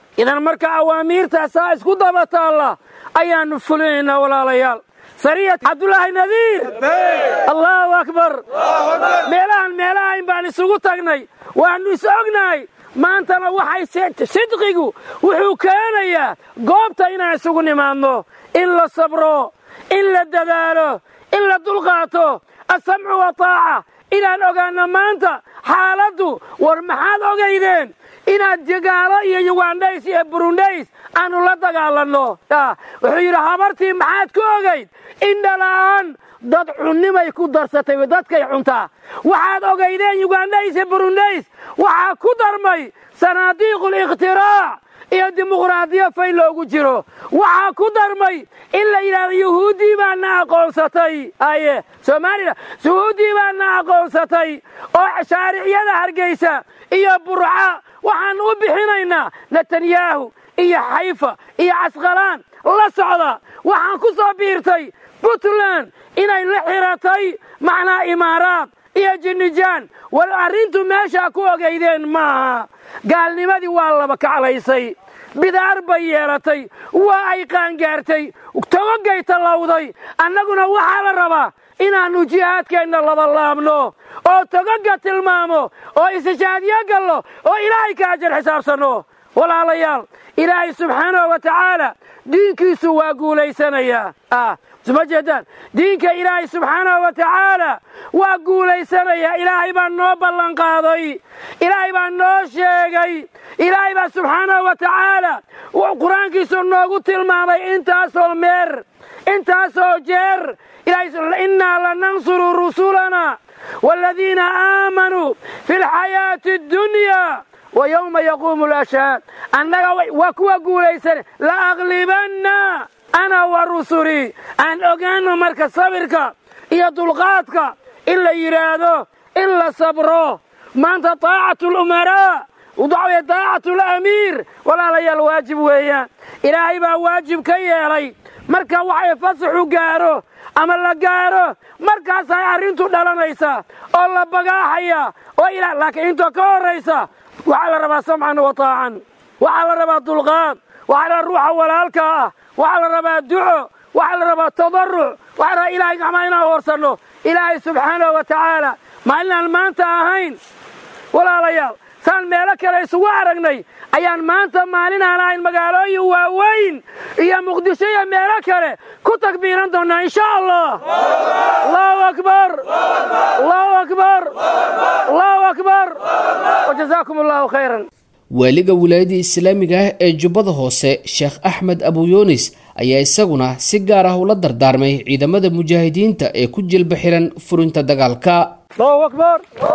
idan marka awaamiirtaasaa isku daba taalla ayaannu fulinaynaa walaalayaal sariya cabdulaahi nadiir allaahu akbar meelahan meelahayn baan isugu tagnay waannu is ognahay maantana waxay sidqigu wuxuu keenayaa goobta inaan isugu nimaadno in la sabro in la dadaalo in la dulqaato asamcu wa taaca inaan ogaanno maanta xaaladdu war maxaad ogaydeen inaad jagaalo iyo yugandhays iyo burundays aanu la dagaalanno wuxuu yidhi habartii maxaad ku ogayd indhala'aan dad cunnimay ku darsatay dadkay cuntaa waxaad ogaydeen yugandhays iyo burundays waxaa ku darmay sanaadiiqul ikhtiraac iyo dimuqraadiyo fay loogu jiro waxaa ku darmay in la yidhahdo yuhuuddii baana aqoonsatay aye soomaalila yuhuuddii baana aqoonsatay oo shaariciyada hargeysa iyo burca waxaan u bixinaynaa netanyahu iyo xayfa iyo casqalaan la socda waxaan ku soo biirtay puntland inay la xiratay macnaa imaaraad iyo jinnijaan war arrintu meeshaa ku ogaydeen maaha gaalnimadii waa laba kaclaysay bidaar bay yeelatay waa ay qaangaartay togogay tallawday annaguna waxaa la rabaa inaannu jihaadkeenna laba laabno oo togoga tilmaamo oo istishaadyo gallo oo ilaahay ka ajar xisaabsanno walaalayaal ilaahay subxaanahu wa tacaala diinkiisu waa guulaysanayaa suma jeedaan diinka ilaahay subxaanahu wa tacaala waa guulaysanayaa ilaahay baa noo ballanqaaday ilaahay baa noo sheegay ilaahay baa subxaanahu wa tacaala qur-aankiisu noogu tilmaamay intaasoo meer intaasoo jeer innaa lanansuru rusulana waaladiina aamanuu fi lxayaati addunyaa wa yowma yaquumu lashhaad annaga waa kuwa guulaysan la aqlibanna ana wa rusulii aan ogaanno marka sabirka iyo dulqaadka in la yidhaahdo in la sabro maanta taacatu lumaraa waxaweye taacatu lamiir walaalayaal waajib weeyaan ilaahay baa waajib ka yeelay marka waxay fasaxu gaaro ama la gaaro markaasay arrintu dhalanaysaa oo la bagaaxaya oo laakiin intoo ka horraysa waxaa la rabaa samcan wa taacan waxaa la rabaa dulqaad waxaa la ruuxa walaalka ah waxaa la rabaa duco waxaa la rabaa tadaruc waxaa la rabaa ilahay gacmaa inaan hoorsanno ilaahay subxaanahu wa tacaala maalinaan maanta ahayn walaalayaal saan meelo kale isugu aragnay ayaan maanta maalin aan ahayn magaalooyin waaweyn iyo muqdisho iyo meelo kale ku takbiiran doonnaa insha allah allahu akbar allahu akbar allahu akbar wajazaakum allahu khayran waaliga wilaayada islaamiga ah ee jubbada hoose sheekh axmed abuyunis ayaa isaguna si gaar ah ula dardaarmay ciidamada mujaahidiinta ee ku jilba xiran furinta dagaalka allahu akbar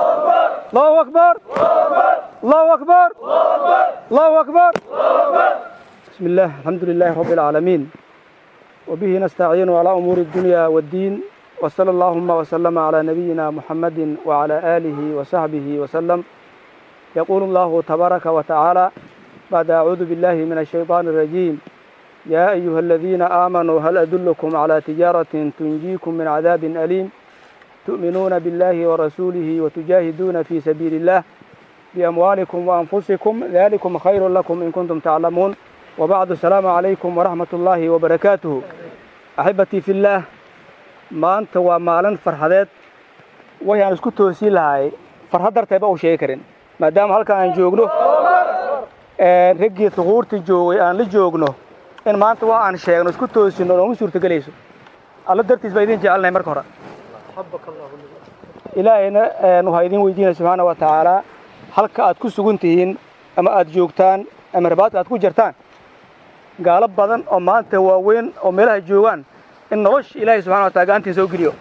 allahu akbar allahu akbar allahu akbar bismi illah alxamdu lilahi rabbi alcaalamiin wabihi nastaciinu calaa umuuri addunya waddiin wasala allahuma wasalama calaa nabiyina muxammadin wacalaa aalihi wasaxbihi wasalam يقول الله تبارك وتعالى بعد أعوذ بالله من الشيطان الرجيم يا أيها الذين آمنوا هل أدلكم على تجارة تنجيكم من عذاب أليم تؤمنون بالله ورسوله وتجاهدون في سبيل الله بأموالكم وأنفسكم ذلكم خير لكم إن كنتم تعلمون وبعد السلام عليكم ورحمة الله وبركاته أحبتي في الله ما أنت ومالا فرحدات وهي أنا اسكت توسيل هاي فرحدر تبقى وشيكرين maadaama halkan aan joogno raggii suquurtii joogay aan la joogno in maanta waa aan sheegno isku toosino nooma suurtagelayso alla dartiis baa idin jecelnahay marka hore ilaahayna waxaa idin weydiinaya subxaana wa tacaalaa halka aad ku sugan tihiin ama aad joogtaan ama rabaadka aad ku jirtaan gaalo badan oo maanta waaweyn oo meelaha joogaan in nolosha ilaahay subxana wa taala gacantiin soo geliyo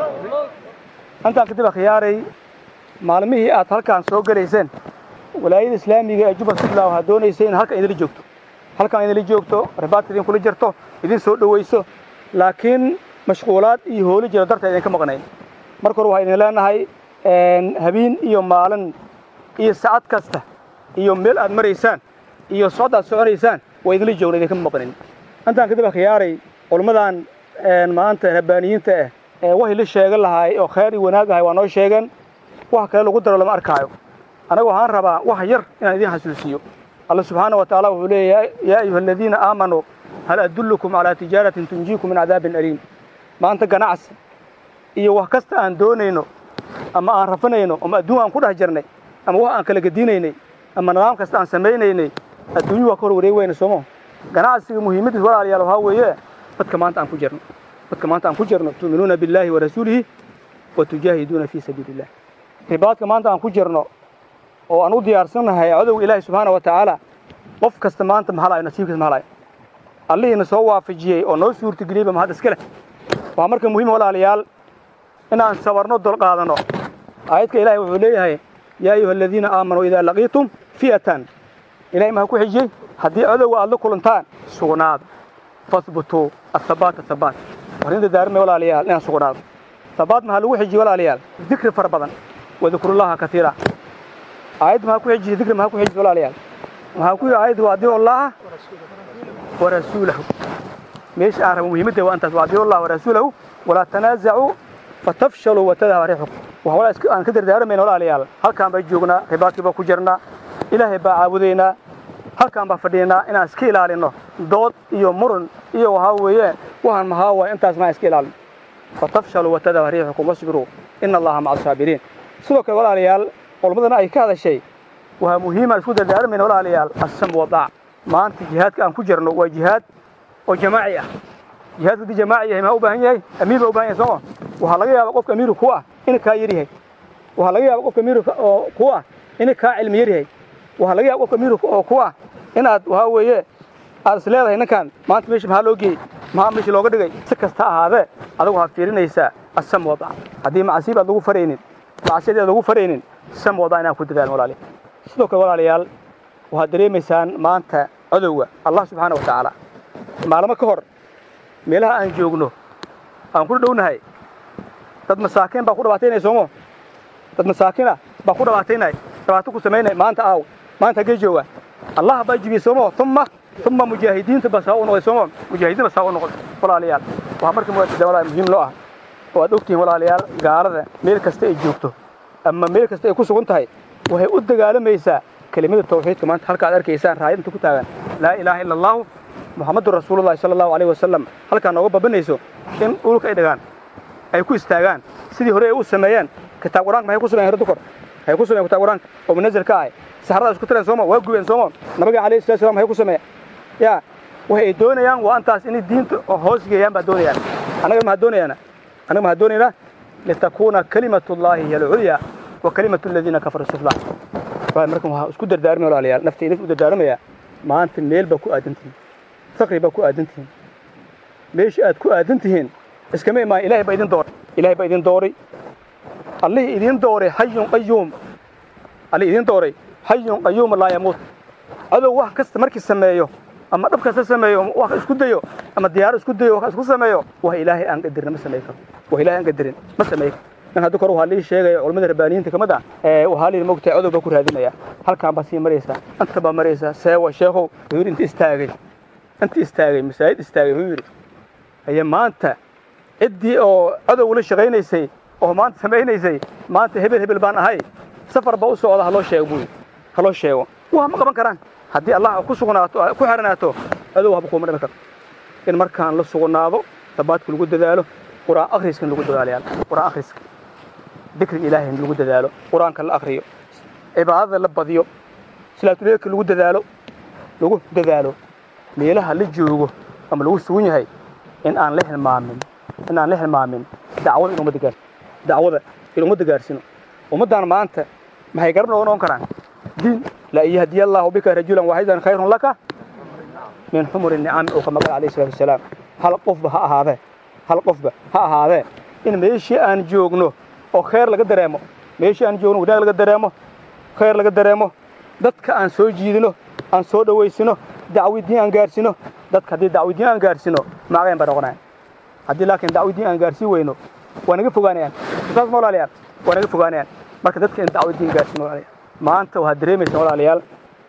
intaan kadib akhyaaray maalmihii aad halkaan soo gelayseen walaayada islaamiga ee jubal puntland waxaa doonaysay in halkan idinla joogto halkan idinla joogto rabaadka idinkula jirto idin soo dhowayso laakiin mashquulaad iyo hooli jiro darteed idinka maqnayn marka hore waxaa idin leenahay habeen iyo maalin iyo saacad kasta iyo meel aad maraysaan iyo socod aad soconaysaan waa idinla joogna idinka maqnayn intaan kadib akhyaaray culummadan maanta rabbaaniyiinta ah ee waxay la sheegan lahaay oo khayr iyo wanaag ahay waa noo sheegeen wax kale lagu daro lama arkaayo anaga waxaan rabaa wax yar inaan idiin xasuusiyo alla subxaana wa tacaala wuxuu leeyahay yaa ayuha aladiina aamanuu hal adullukum calaa tijaaratin tunjiikum min cadaabin aliim maanta ganacsi iyo wax kasta aan doonayno ama aan rafanayno ama adduun aan ku dhex jirnay ama wax aan kala gediinaynay ama nidaam kasta aan samaynaynay adduunyu waa ka hor wareegi weyna soomo ganacsiga muhiimadiis walaalayaal waxaa weeye dadka maanta aan ku jirno dadka maanta aan ku jirno tu'minuuna billaahi wa rasuulihi wa tujaahiduuna fii sabiili illah ribaadka maanta aan ku jirno oo aan u diyaarsannahay cadowga ilaahi subxaana wa tacaala qof kasta maanta ma halayo nasiibkiis ma halayo allihiina soo waafajiyey oo noo suurtageliyeyba mahad iska leh waxaa marka muhiim walaalayaal inaan sabarno dulqaadanno aayadka ilaahay wuxuu leeyahay yaa ayuha aladiina aamanuu idaa laqiitum fi'atan ilahay maha ku xijiyey haddii cadowga aad la kulantaan sugnaada fahbutuu athabaata thabaat warinta daarimay walaalayaal inaan sugnaado thabaat maxaa lagu xijiyey walaalayaal dikri fara badan wadikrullaha katiira aayad maxaa ku xijisay dikri maxaa ku xijisay walaalayaal maxaa ku yidhi aayaddu waadiicu allaha wa rasuulahu meesha aan rabo muhiimadda waa intaas waadiicu allaha wa rasuulahu walaa tanaasacuu fatafshaluu watadhaba riixukum waxaa walaa iska aan ka dardaarmayna walaalayaal halkaan baa joognaa ribaadkii baa ku jirnaa ilaahay baa caabudaynaa halkaan baa fadhiinaa inaan iska ilaalinno dood iyo murun iyo waxaa weeye waxaan mahaa waay intaas maa iska ilaalino fatafshaluu watadhaba riixukum wasbiruu ina allaha maca asaabiriin sidoo kale walaalayaal culmadana ay ka hadashay waxaa muhiimaan isku dardaarmayna walaalayaal assam wadaac maanta jihaadka aan ku jirno waa jihaad oo jamaaci ah jihaadka haddii jamaaci yahay maxaa u baahan yahay amiir baa u baahan yahay sooma waxaa laga yaaba qofka amiiru ku ah inuu kaa yar yahay waxaa laga yaaba qofka amiiru oo ku ah inuu kaa cilmi yar yahay waxaa laga yaaba qofka amiiru oo ku ah inaad waxaa weeye aad is leedahay ninkan maanta meesha maxaa loo geeyey maxaa meesha looga dhigay si kasta ahaadee adigu waxaad fiirinaysaa assam wadac haddii macasiib aad lagu faraynin macsiyadii aad lagu faraynin sam wadac inaan ku dadaalno walaaliya sidoo kale walaalayaal waxaad dareemaysaan maanta cadowga allah subxaana wa tacaala maalmo ka hor meelaha aan joogno aan ku dhownahay dad masaakiin baa ku dhabaataynaya soomo dad masaakiina baa ku dhabaataynaya dhibaato ku samaynaya maanta aaw maanta haggee jooga allah baa jibiyey soomo uma uma mujaahidiinta baa saa u noqday soomo mujaahidiin baa saa u noqday walaalayaal waxaa marka muwaadida walaal muhiim loo ah oo aad ogtihiin walaalayaal gaalada meel kasta ay joogto ama meel kasta ay ku sugan tahay waxay u dagaalamaysaa kelimada tawxiidka maanta halka aad arkaysaan raayadinta ku taagan laa ilaaha ila allahu muxamadun rasuulullahi sala allahu alayhi wasalam halkaa nooga babanayso in dhulka ay dhagaan ay ku istaagaan sidii hore ay u sameeyeen kitaab qur-aanka maxay ku sameeyeen hore dukor maxay ku sameeyeen kitaab qur-aanka oo munazil ka ah saxarada isku tireen sooma waa gubeen sooma nabiga calayhi salatu wasalam maxay ku sameeyeen yaa waxay doonayaan waa intaas inay diinta hoos geeyaan baa doonayaan annaga maxaa doonayaana annaga maxaa doonaynaa litakuuna kalimatullahi hiya alculya wa kalimatu aladiina kafaruu sufla waa markan waxaa isku dardaarmaya walaalayaal naftayda u dardaarmaya maanta meel baa ku aadan tihiin faqri baa ku aadan tihiin meesha aad ku aadan tihiin iskama imaan ilahay baa idin dooray ilahay baa idin dooray allihii idin dooray xayun qayuum allihii idin dooray xayun qayuuma laa yamuut cadow wax kasta markii sameeyo ama dhab kasta sameeyo wax isku dayo ama diyaaro isku dayo wax isku sameeyo wax ilaahay aan qadarin ma sameey karo wax ilaahay aan qadarin ma sameey karo in hadda kor waxaa lii sheegaya culamada rabbaaniyiinta ka mid ah waxaa lihi mogtahay cadow baa ku raadinaya halkaan baa sii maraysaa anta baa maraysaa seewa sheekhow wuxuu yidhi inta istaagay inta istaagay masaajid istaagay wuxuu yidhi haye maanta ciddii oo cadow la shaqaynaysay oo maanta samaynaysay maanta hebel hebel baan ahay safar baa u socda haloo sheego buu haloo sheego wax ma qaban karaan haddii allah ku sugnaato ku xiranaato cadow waxba kuuma dhimi karo in markaan la sugnaado dabaadka lagu dadaalo qur'aan akhriska in lagu dadaalayaal qur'aan akhriska dikriga ilaahay in lagu dadaalo qur'aanka la akhriyo cibaadada la badiyo salaatuleedka lagu dadaalo lagu dadaalo meelaha la joogo ama lagu sugan yahay in aan la hilmaamin in aan la hilmaamin dacwada in ummadda gaarsi dacwada in ummadda gaarsino ummaddan maanta maxay garab nooga noqon karaan diin la yahdiya allahu bika rajulan waaxidan khayrun laka min xumuri nicami oo kama qala alayhi salatu wasalaam hal qofba ha ahaadee hal qofba ha ahaadee in meeshii aan joogno oo khayr laga dareemo meeshii aan joogno wanaag laga dareemo khayr laga dareemo dadka aan soo jiidino aan soo dhowaysino dacwidiin aan gaarsino dadka haddii dacwidiin aan gaarsino maagayn baa noqonayan haddii laakiin dacwidiin aan gaarsiin weyno waa naga fogaanayaan saas ma walaalayaal waa naga fogaanayaan marka dadka in dacwidiin gaarsiino walaalayaal maanta waxaad dareemaysaa walaalayaal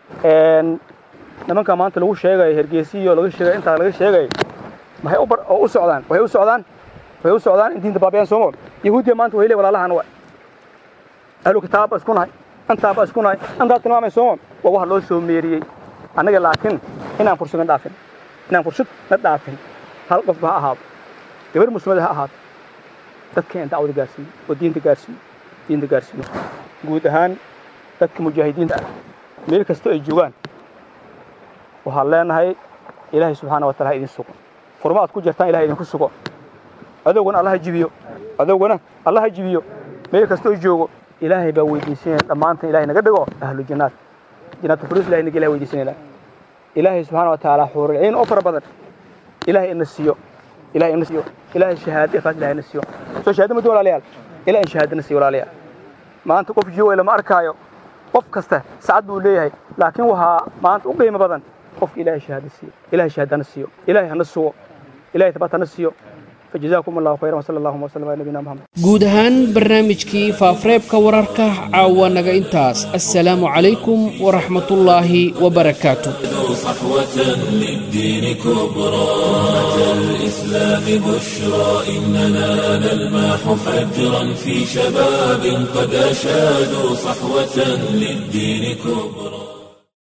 nimanka maanta lagu sheegayo hergeysiyo laga sheegayo intaa laga sheegayo maxay u oo u socdaan waxay u socdaan waxay u socdaan in diinta baabiyaan soomo yahuudiya maanta way leeyihin walaalahan waa ahlu kitaab baa isku nahay antaa baa isku nahay antaa tilmaamay soomo waa wax loo soo meeriyey annaga laakiin inaan fursad na dhaafin inaan fursad na dhaafin hal qofba ha ahaado gabar muslimada ha ahaato dadkeen dacwada gaarsiiyo oo diinta gaarsiiyo diinta gaarsiiyo guud ahaan dadka mujaahidiinta ah meel kastoo ay joogaan waxaan leenahay ilaahay subxaana wa taala ha idin sugo furma aad ku jirtaan ilahay idinku sugo adowgana allah ha jibiyo adowgana allah ha jibiyo meel kastoo joogo ilaahay baa weydiisanaya dhammaantan ilahay naga dhigo ahlu jannaad jannaatu firdawsi ilahay naga ilahay weydiisanayna ilaahay subxaana wa tacaala xuuriciin oo fara badan ilaahay ina siiyo ilahay ina siiyo ilaahay shahaado ikhlaas ilahay ina siiyo soo shahaado ma walaalayaal ilahay in shahaado na siiyo walaalayaal maanta qof jooga lama arkaayo qof kasta sacad buu leeyahay laakiin waxaa maanta u qiimo badan qofka ilaahay shahaado siiyo ilahay shahaado hana siiyo ilahay hana sugo ilahay tabat hana siiyo فجزاكم الله خيرا وصلى الله وسلم على نبينا محمد guud ahaan barnaamijkii faafareebka wararka caawa naga intaas assalaamu calaykum waraxmatullaahi wabarakaatu صحوة للدين كبرى أتى الإسلام بشرى إننا نلمح فجرا في شباب قد أشادوا صحوة للدين كبرى